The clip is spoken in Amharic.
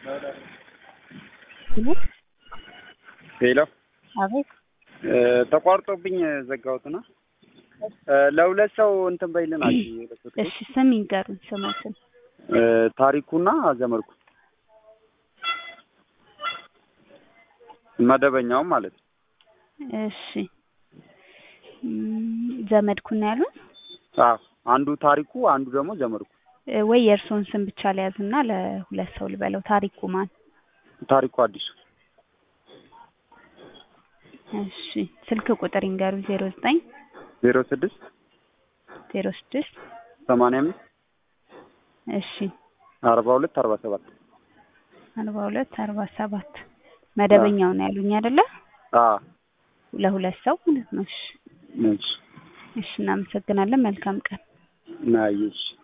ሄሎ አቤት ተቋርጦብኝ ዘጋሁትና ለሁለት ሰው እንትን በይልን አልሽ። የሁለት ሰው እሺ ስም ይንገሩኝ ስሞትን ታሪኩና ዘመድኩ መደበኛውም ማለት ነው። እሺ እም፣ ዘመድኩን ያሉን አዎ አንዱ ታሪኩ አንዱ ደግሞ ዘመድኩ። እ፣ ወይ የእርስዎን ስም ብቻ ለያዝና ለሁለት ሰው ልበለው። ታሪኩ ማን? ታሪኩ አዲሱ እሺ ስልክ ቁጥር ይንገሩ። ዜሮ ዘጠኝ ዜሮ ስድስት ዜሮ ስድስት ሰማንያ አምስት እሺ አርባ ሁለት አርባ ሰባት አርባ ሁለት አርባ ሰባት መደበኛው ነው ያሉኝ አይደለ? አዎ ለሁለት ሰው ማለት ነው። እሺ እሺ እሺ እናመሰግናለን። መልካም ቀን። ናይሽ